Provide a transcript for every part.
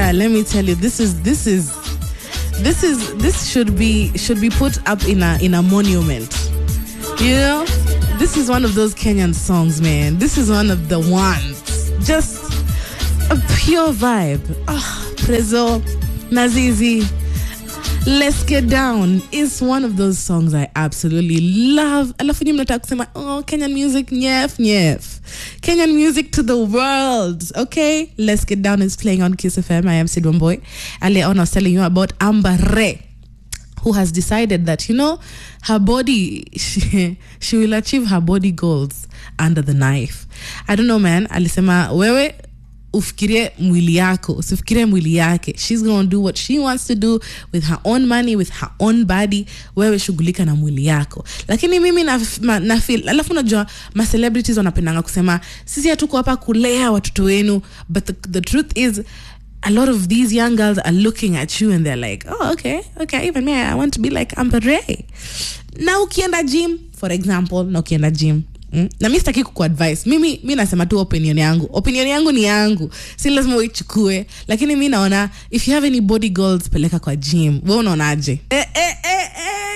Kapienga, let me tell you, this is this is this is this should be should be put up in a in a monument. You know, this is one of those Kenyan songs, man. This is one of the ones. Just a pure vibe. Ah, Prezo, Nazizi. Let's Get Down is one of those songs I absolutely love. Alafu nyinyi mnataka kusema, oh, Kenyan music, nyef, nyef. Kenyan music to the world, okay? Let's Get Down is playing on Kiss FM. I am Sid Boy. Earlier on, I was telling you about Amber Ray who has decided that you know her body she, she will achieve her body goals under the knife i don't know man alisema wewe ufikirie mwili yako usifikirie mwili yake she's gonna do what she wants to do with her own money with her own body wewe shughulika na mwili yako lakini mimi na, ma, na feel alafu unajua ma celebrities wanapendanga kusema sisi hatuko hapa kulea watoto wenu but the, the truth is a lot of these young girls are looking at you and they're like, oh, okay, okay, even me, I want to be like Amber Ray. Na ukienda gym, for example, na ukienda gym, Mm? na mi sitaki kukuadvise mimi mi nasema tu opinion yangu opinion yangu ni yangu si lazima uichukue lakini mi naona if you have any body goals peleka kwa gym we unaonaje eh, eh, eh,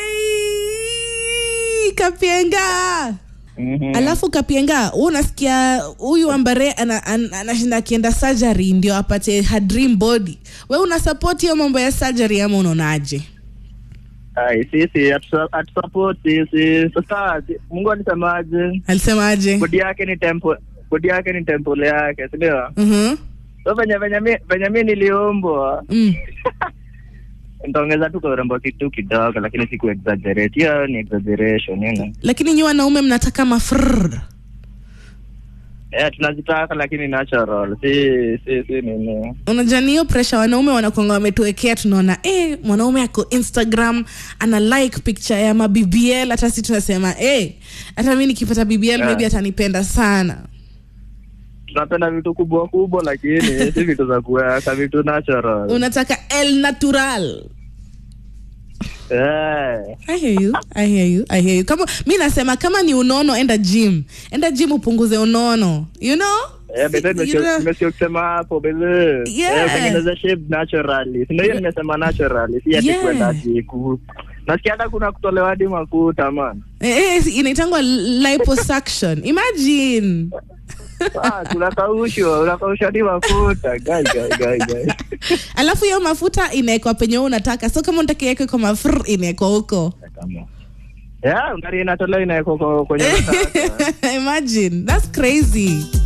eh, kapienga Mhm. alafu kapienga hu unasikia huyu ambare anashinda ana, anashinda akienda surgery ndio apate her dream body we una support hiyo mambo ya surgery ama unaonaje Ai, sisi hatu- hatusupport sisi sasa si- mungu alisemaje alisemaje bodi yake ni tempo bodi yake ni temple yake sindio Mhm. so venye venye mi venye mi niliumbwa Mm. nitaongeza tu kwa urembo kitu kidogo lakini siku exaggerate hiyo ni exaggeration you know lakini nyi wanaume mnataka mafrr yeah, tunazitaka lakini natural si si si nini unajua ni hiyo presha wanaume wanakwanga wametuwekea tunaona eh, mwanaume ako instagram ana like picture ya mabbl hata si tunasema eh, hata mi nikipata bbl Yeah. maybe atanipenda sana tunapenda vitu kubwa kubwa lakini si vitu za kuweka vitu natural unataka el natural yeah. I hear you. I hear you. I hear you. Kama mi nasema kama ni unono enda gym. Enda gym upunguze unono. You know? Yeah, but then You know? nimesikia kusema hapo bele Yeah. Eh, tengeneza shape naturally si ndio hiyo nimesema naturally si ati Yeah. kwenda ati ku nasikia hata kuna kutolewa hadi mafuta man Eh, eh, inaitangwa liposuction. Imagine. ah tunakaushwa unakaushwa hadi mafuta guy guy guy guy Alafu hiyo mafuta inaekwa penye wewe unataka. So kama unataka iwekwe kwa mafr inaekwa huko. yeah ngari inatolewa inawekwa kwa- kwenye unataka. Imagine. That's crazy.